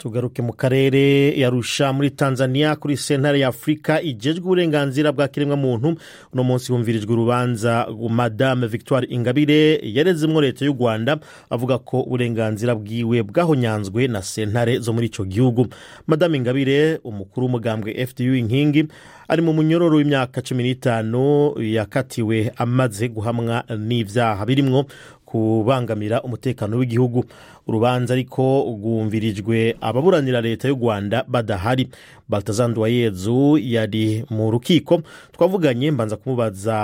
tugaruke mu karere yarusha muri tanzania kuri sentare ya afurika igejwe uburenganzira bwa kiremwamuntu uno munsi humvirijwe urubanza madame victoire ingabire yarezemwo leta y'u rwanda avuga ko uburenganzira bwiwe bwahonyanzwe na sentare zo muri icyo gihugu madame ingabire umukuru w'umugambwe fdu inkingi ari mu munyororo w'imyaka cumi n'itanu yakatiwe amaze guhamwa n'ibyaha birimwo kubangamira umutekano w'igihugu urubanza ariko rwumvirijwe ababuranira leta y'u rwanda badahari baltazar yezu yari mu rukiko twavuganye mbanza kumubaza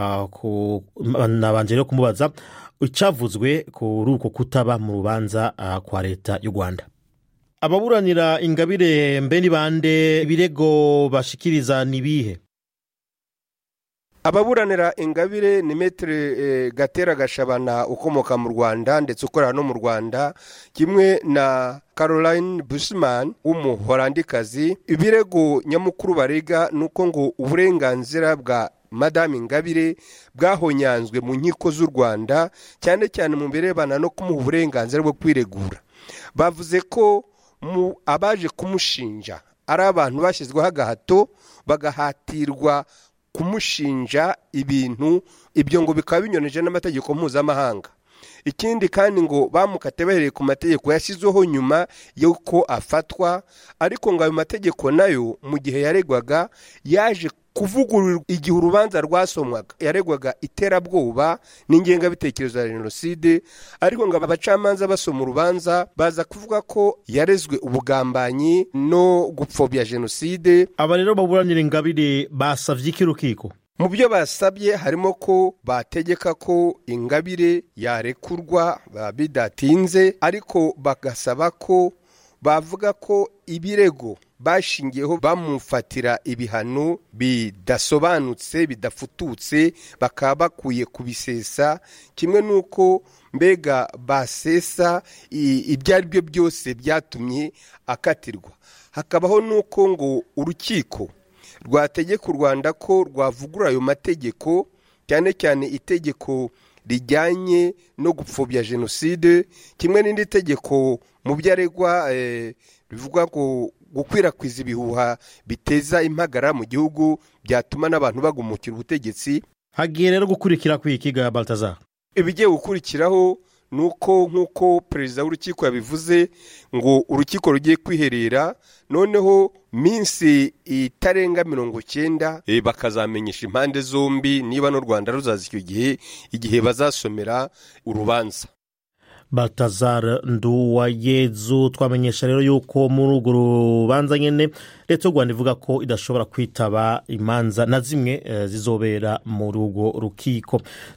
nabanje rero kumubaza icyavuzwe kuri uko kutaba mu rubanza kwa leta y'u rwanda ababuranira ingabire mbe ni bande ibirego bashikiriza ni ibihe ababuranira ingabire ni metero gatera gashabana ukomoka mu rwanda ndetse ukorera no mu rwanda kimwe na caroline bushman w'umuholandikazi ibirego nyamukuru barega ni uko ngo uburenganzira bwa madame ingabire bwahonyanzwe mu nkiko z'u rwanda cyane cyane mu birebana no kumuha uburenganzira bwo kwiregura bavuze ko mu abaje kumushinja ari abantu bashyizweho agahato bagahatirwa kumushinja ibintu ibyo ngo bikaba binyuranije n'amategeko mpuzamahanga ikindi kandi ngo bamukate bahereye ku mategeko yashyizweho nyuma y'uko afatwa ariko ngo ayo mategeko nayo mu gihe yaregwaga yaje kuvugururwa igihe urubanza rwasomwaga yaregwaga iterabwoba n'ingengabitekerezo ya jenoside ariko ngo abacamanza basoma urubanza baza kuvuga ko yarezwe ubugambanyi no gupfobya jenoside aba rero baburanira ingabire basavye iki rukiko mu byo basabye harimo ko bategeka ko ingabire yarekurwa bidatinze ariko bagasaba ko bavuga ko ibirego bashingiyeho bamufatira ibihano bidasobanutse bidafututse bakaba bakwiye kubisesa kimwe n'uko mbega basesa ibyo ari byo byose byatumye akatirwa hakabaho n'uko ngo urukiko rwategeka u rwanda ko rwavugura ayo mategeko cyane cyane itegeko rijyanye no gupfobya jenoside kimwe n'indi tegeko mu byo aregwa bivuga ngo gukwirakwiza ibihuha biteza impagarara mu gihugu byatuma n'abantu bagumukira ubutegetsi hagiye rero gukurikira kwikiga baltazar ibigiye gukurikiraho ni uko nk'uko perezida w'urukiko yabivuze ngo urukiko rugiye kwiherera noneho minsi itarenga mirongo cyenda bakazamenyesha impande zombi niba n'u rwanda ruzaza icyo gihe igihe bazasomera urubanza batazara nduwayezu twamenyesha rero yuko muri urwo rubanza nyine leta y'u rwanda ivuga ko idashobora kwitaba imanza na zimwe zizobera muri urwo rukiko